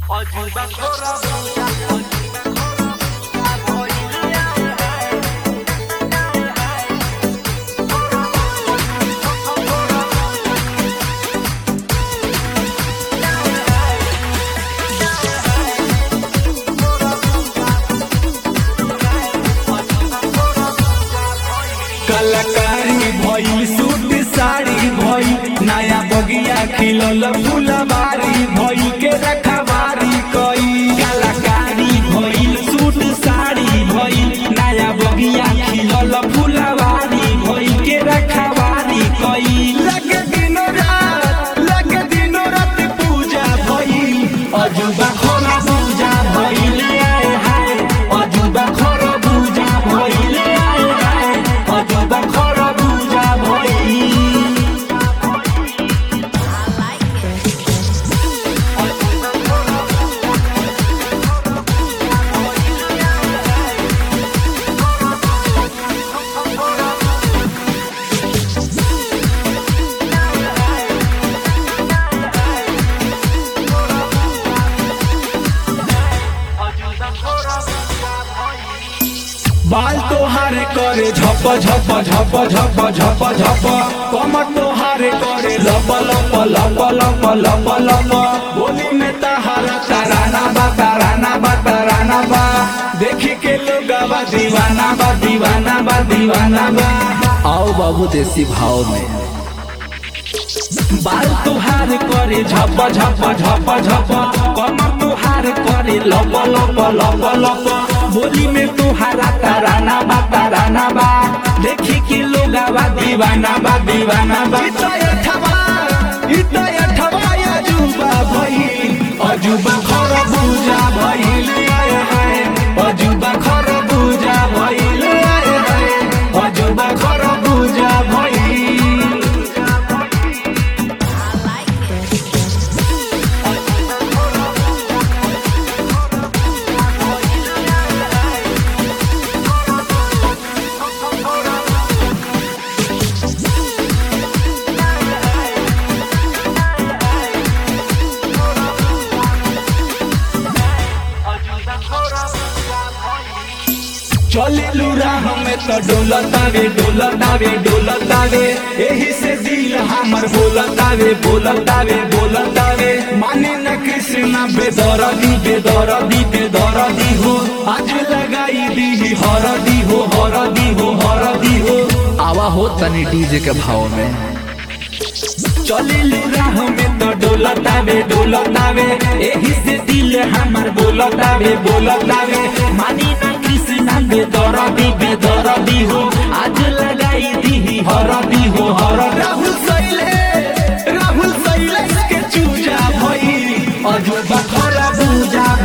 अजूबा खोरा बुझा अजूबा खोरा बुझा भइलिया कलाकारी भइल सूट साड़ी भइल नया बगिया खिलल फुलवारी भइल के रखवारी कई कलाकारी भइल सूट साड़ी भइल नया बगिया खिलल फुलवारी भइल के रखवारी कई लगे दिनो रात लगे दिनो रात पूजा भइल अजुबा खोला पूजा भइल आए हाय अजुबा खोला पूजा भइल आए हाय अजुबा खोला पूजा भइल अजूबा खोरा बुझा भइलिया बाल तोहारे करे झप झप झप झप झप झप कमर तोहारे करे लप लप लप लप लप लप बोली में तहारा तराना बा तराना बा तराना बा देखी के लोग बा दीवाना बा दीवाना बा दीवाना बा आओ बाबू देसी भाव में बाल तुहार करे झप झप झप झप कमर तुहार करे लप लप लप लप बोली में तुहारा तराना बा तराना बा देखी कि लोग बा दीवाना बा दीवाना बा अजूबा भइल अजूबा खर बुझा भइल आए हाय अजूबा खर बुझा भइल आए हाय अजूबा खर बुझा भइल अजूबा खोरा बुझा भइलिया चले राह में तो डोलतावे डोलतावे डोलतावे एही से दिल हमर बोलतावे बोलतावे बोलतावे माने न कृष्ण बेदरदी बेदरदी बेदरदी हो आज लगाई दी हरदी हो हरदी हो हरदी हो आवा हो तनी डीजे के भाव में चले राह में तो डोलतावे डोलतावे एही से दिल हमर बोलतावे बोलतावे मानी ना कृष्ण बेदरदी बेदरदी हो आज लगाई दी हरदी हो हर राहुल सैले राहुल सैले के चूजा भई अजुबा खरा पूजा